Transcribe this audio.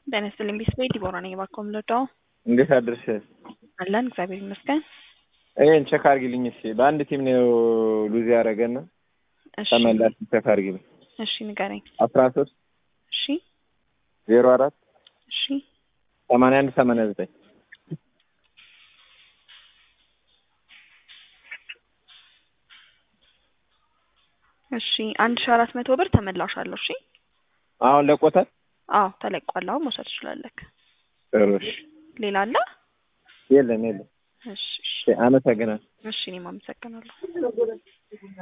ጤና ይስጥልኝ ቤተሰቤ ዲቦራ ነኝ። እባክዎ ምልወደው እንዴት አድርሽ? አለን እግዚአብሔር ይመስገን። ይሄን ቼክ አድርጊልኝ እስኪ። በአንድ ቲም ነው ሉዝ ያደረገና እሺ ተመላሽ ቼክ አድርጊልኝ። እሺ ንገረኝ። አስራ ሶስት እሺ ዜሮ አራት እሺ ሰማንያ አንድ ሰማንያ ዘጠኝ እሺ አንድ ሺ አራት መቶ ብር ተመላሽ አለው። እሺ አሁን ለቆታል። አዎ ተለቋል። አሁን መውሰድ ትችላለህ። ጥሩ እሺ። ሌላ አለ? የለም የለም። እሺ እሺ አመሰግናለሁ። እሺ እኔም አመሰግናለሁ።